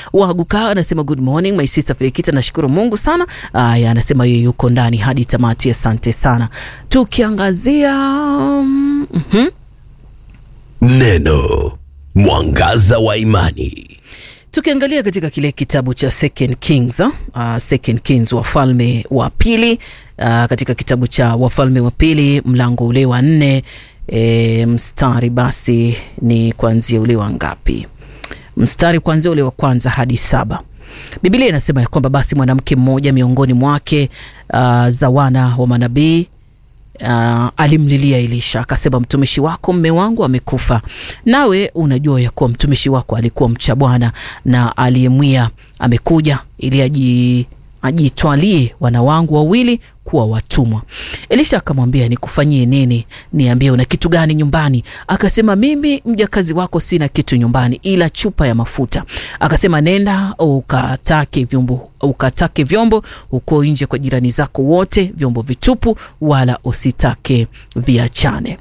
Waguka anasema good morning my sister Felikita, nashukuru Mungu sana. Aya, anasema yeye yuko ndani hadi tamati, asante sana. Tukiangazia mm -hmm. Neno mwangaza wa imani. Tukiangalia katika kile kitabu cha Second Kings, uh, Second Kings wafalme wa pili uh, katika kitabu cha wafalme wa pili mlango ule wa nne e, mstari basi ni kuanzia ule wa ngapi? Mstari kuanzia ule wa kwanza hadi saba. Biblia inasema ya kwamba basi mwanamke mmoja miongoni mwake uh, za wana wa manabii Uh, alimlilia Elisha akasema, mtumishi wako mme wangu amekufa, nawe unajua ya kuwa mtumishi wako alikuwa mcha Bwana na aliyemwia amekuja ili aji ajitwalie wana wangu wawili kuwa watumwa. Elisha akamwambia, nikufanyie nini? Niambie, una kitu gani nyumbani? Akasema, mimi mjakazi wako sina kitu nyumbani ila chupa ya mafuta. Akasema, nenda ukatake vyombo, ukatake vyombo huko nje kwa jirani zako wote, vyombo vitupu, wala usitake viachane.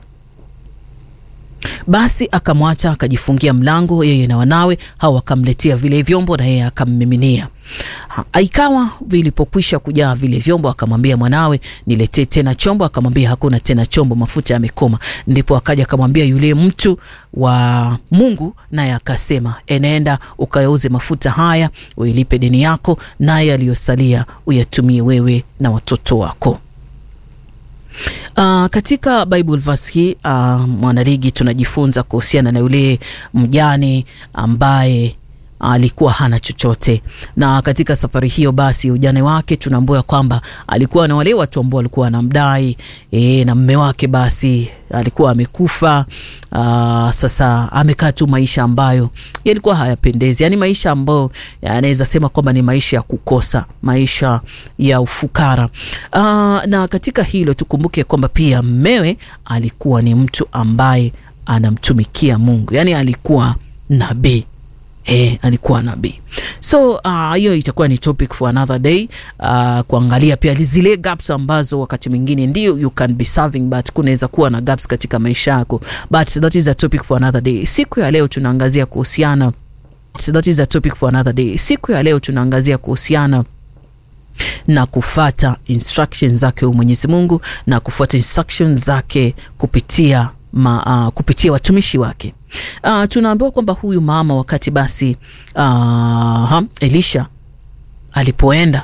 Basi akamwacha akajifungia mlango, yeye na wanawe hao wakamletea vile vyombo, na yeye akammiminia. Ikawa vilipokwisha kujaa vile vyombo, akamwambia mwanawe, niletee tena chombo. Akamwambia hakuna tena chombo, mafuta yamekoma. Ndipo akaja akamwambia yule mtu wa Mungu, naye akasema, enenda ukayauze mafuta haya, uilipe deni yako, naye aliyosalia uyatumie wewe na watoto wako. Uh, katika Bible verse hii uh, mwanaligi tunajifunza kuhusiana na yule mjane ambaye alikuwa hana chochote, na katika safari hiyo basi ujane wake tunaambua kwamba alikuwa na wale watu ambao walikuwa wanamdai e, na mme wake basi alikuwa amekufa. Uh, sasa amekaa tu maisha ambayo yalikuwa hayapendezi, yaani maisha ambayo anaweza sema kwamba ni maisha ya kukosa, maisha ya ufukara. Uh, na katika hilo tukumbuke kwamba pia mmewe alikuwa ni mtu ambaye anamtumikia Mungu, yaani alikuwa nabii. E, alikuwa nabii. So hiyo uh, itakuwa ni topic for another day uh, kuangalia pia zile gaps ambazo wakati mwingine ndio you can be serving but kunaweza kuwa na gaps katika maisha yako, but that is a topic for another day. Siku ya leo tunaangazia kuhusiana that is a topic for another day. Siku ya leo tunaangazia kuhusiana na kufata instructions zake Mwenyezi Mungu na kufuata instructions zake kupitia ma, uh, kupitia watumishi wake. Uh, tunaambiwa kwamba huyu mama wakati basi uh, Elisha alipoenda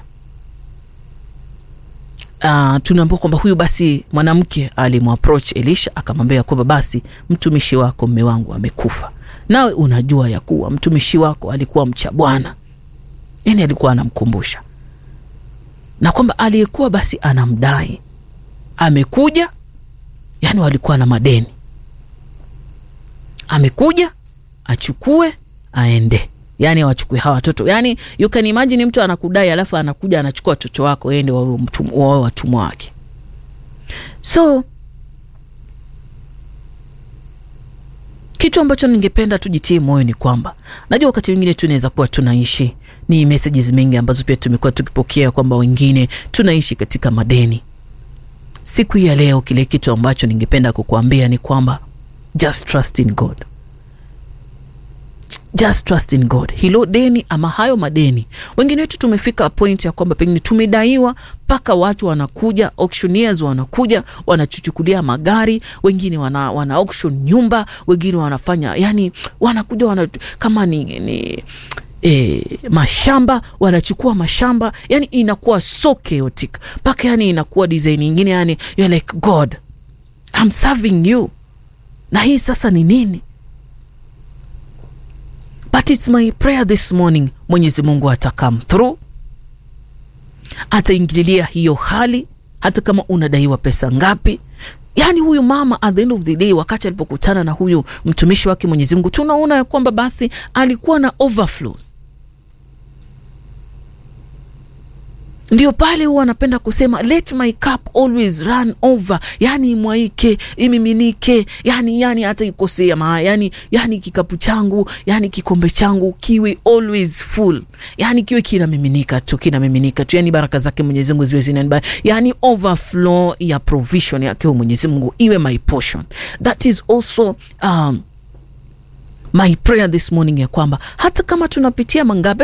uh, tunaambiwa kwamba huyu basi mwanamke alimapproach Elisha akamwambia kwamba basi mtumishi wako mme wangu amekufa, nawe unajua ya kuwa mtumishi wako alikuwa mcha Bwana. Yani alikuwa anamkumbusha na kwamba aliyekuwa basi anamdai amekuja, yani walikuwa na madeni amekuja achukue aende, yani awachukue hawa watoto. Yani you can imagine mtu anakudai alafu anakuja anachukua watoto wako ende wawe watumwa wake. So kitu ambacho ningependa tujitie moyo ni kwamba najua wakati mwingine tunaweza kuwa tunaishi ni messages mengi ambazo pia tumekuwa tukipokea kwamba wengine tunaishi katika madeni. Siku ya leo kile kitu ambacho ningependa kukuambia ni kwamba Just trust in God. Just trust in God. Hilo deni ama hayo madeni, wengine wetu tumefika point ya kwamba pengine tumedaiwa mpaka watu wanakuja, auctioneers wanakuja wanachuchukulia magari, wengine wana, wana auction nyumba, wengine wanafanya yani, wanakuja wana, kama ni, ni E, mashamba wanachukua mashamba, yani inakuwa so chaotic mpaka yani inakuwa design nyingine, yani you're like God I'm serving you na hii sasa ni nini? But it's my prayer this morning, Mwenyezi Mungu ata come through, ataingililia hiyo hali, hata kama unadaiwa pesa ngapi. Yaani huyu mama at the end of the day, wakati alipokutana na huyu mtumishi wake Mwenyezi Mungu, tunaona ya kwamba basi alikuwa na overflows. Ndio pale huwa anapenda kusema let my cup always run over, yani imwaike imiminike, yani yani hata ikosea ma yani, yani kikapu changu yani kikombe changu kiwe always full, yani kiwe kinamiminika tu kinamiminika tu, yani baraka zake Mwenyezi Mungu ziwe zina yani overflow ya provision yake Mwenyezi Mungu iwe my portion. That is also um, my prayer this morning ya kwamba hata kama tunapitia mangapi